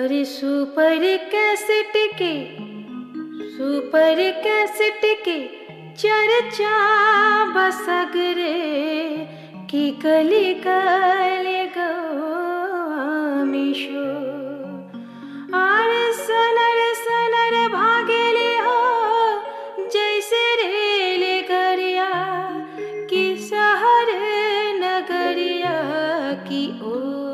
अरे super cassette के super cassette के चर्चा बसगरे की कली कले गमिशो अरे सनर सनर भागेले हो जैसे रेल गरिया कि शहर नगरिया की ओ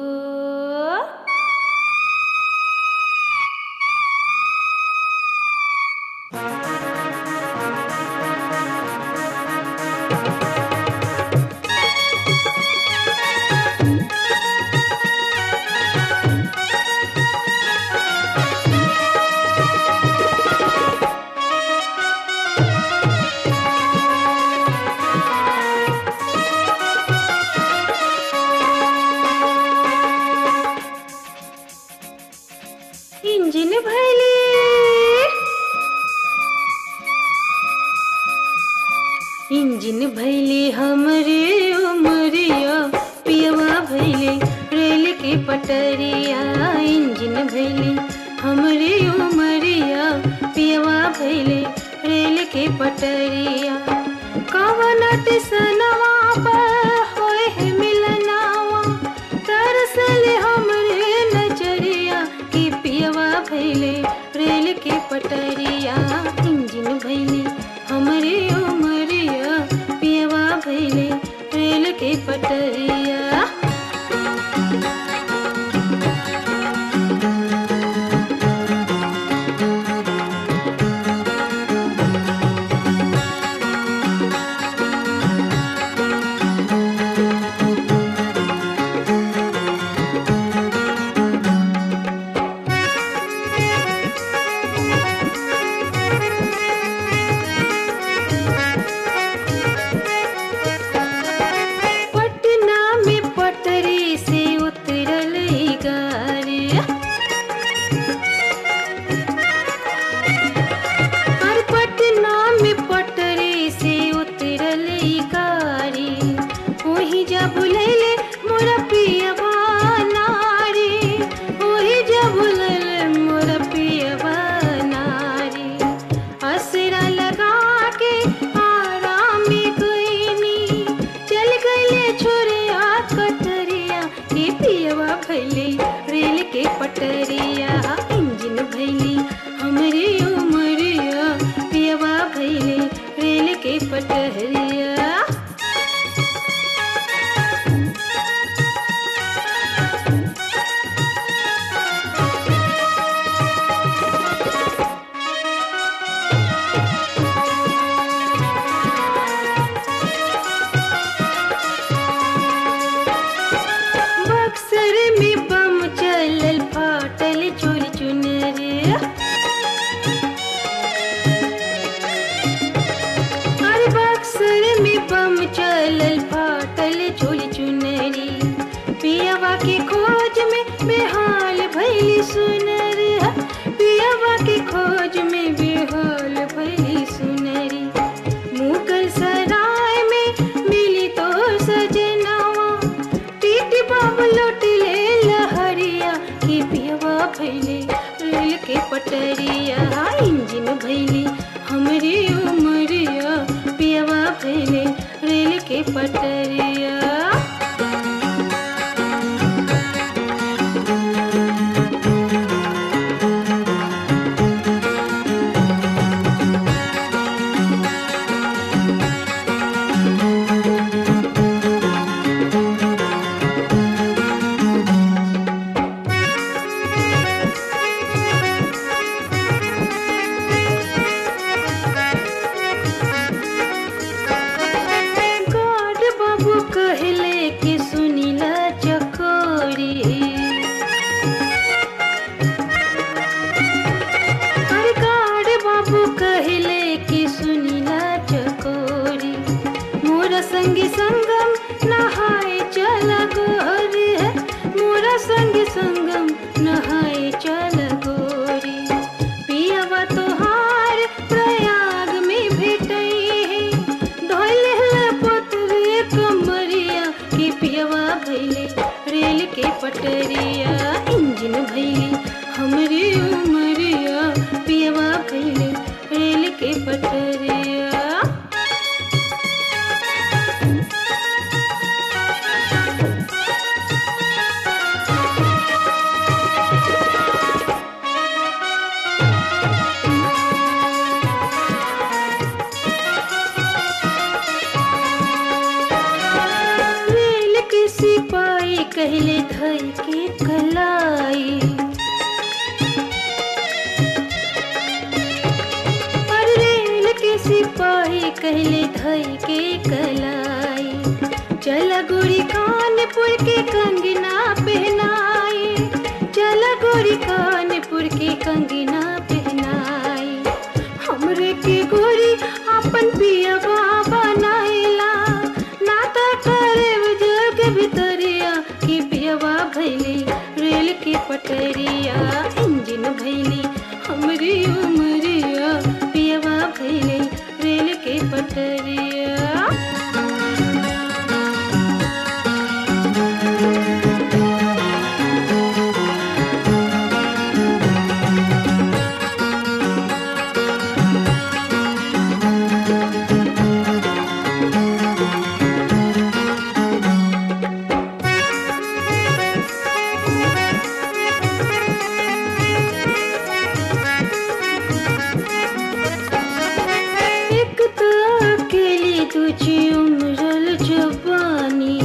इंजिन भैली इंजिन भैली हमरे उमरिया पियवा भैली रेल के पटरिया इंजिन भैली हमरे उमरिया पियवा भैली रेल के पटरिया कवन टिसनवा पर होए है मिलनावा तरसले हमरे नजरिया की पियवा भैले रेल के पटरिया इंजिन भैले हमरे उमरिया पियवा भैले रेल के पटरिया पटना में पटरी से उतरल ई गाड़ी और पटना में पटरी से उतरल ई गाड़ी वही जा बुलैले मोरा पियवा नारी वही जा बुलैले मोरा पियवा नारी असरा लगा के आराम गईनी चल गईले छोरिया कटरिया के पियवा भैले रेल के पटरिया इंजन भैली हमरे उमरिया पियवा भैले रेल के पटरिया बक्सर में बम चलल फाटल चोरी चुनरिया अरे बक्सर में बम चलल फाटल चोरी चुनरी पियवा के खोज में बेहाल भैली सुनरी पियवा के खोज में बेहाल भैली सुनरी मुगल सराय में मिली तो सजनावा टीटी बाबू लौट ले लहरिया की पियवा भैले रेल के पटरिया इंजन भैली हमरे उमरिया पियवा भैले रेल के पटरिया गाड बाबू कहले कि सुनीला चकोरी अरे गाड बाबू कहले कि सुनीला चकोरी मोरा संगी संगम नहाए चला गोरी मोरा संगी संगम नहाए चला गोरी पियवा तोहार प्रयाग में भेटई है धोले पुत्र कमरिया की पियवा भैले रेल के पटरिया इंजन भैली हम धई के कलाई पर रेल के सिपाही कहले धई के कलाई चल गोरी कानपुर के कंगना पहनाई चल गोरी कानपुर के कंगना पहनाई हमरे के गोरी अपन पिया बाबा नाइला नाता करे जग भितरिया की पियवा भैली रेल के पटरिया इंजन भैली हमरी उमरिया पियवा भैली रेल के पटरिया एक तो अकेली तुझी उम्रल जवानी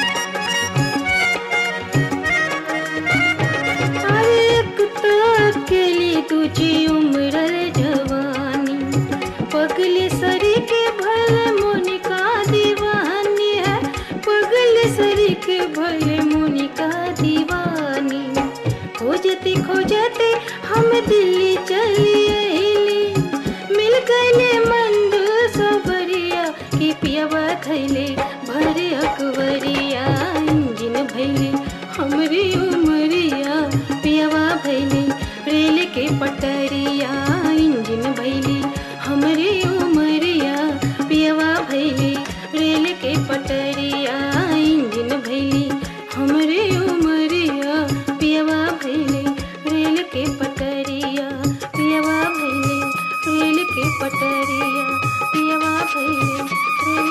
अरे एक तो अकेली तुझी उम्रल जवानी पगली सरी के भले मोनिका दीवानी है पगली सरी के भले मोनिका दीवानी खोजती खोजती हम दिल्ली चली अइली मिल गईले मंदू सबरिया की पियवा खैले भरे अकबरिया इंजिन भैले हमरी उमरिया पियवा भैले रेल के पटरिया इंजिन भैले हमरी उमरिया पियवा भैले रेल के पटरिया इंजिन भैले हमरे उमरिया पियवा भैले रेल के पटरिया पियवा भैले रेल के पटरिया पियवा भैले रेल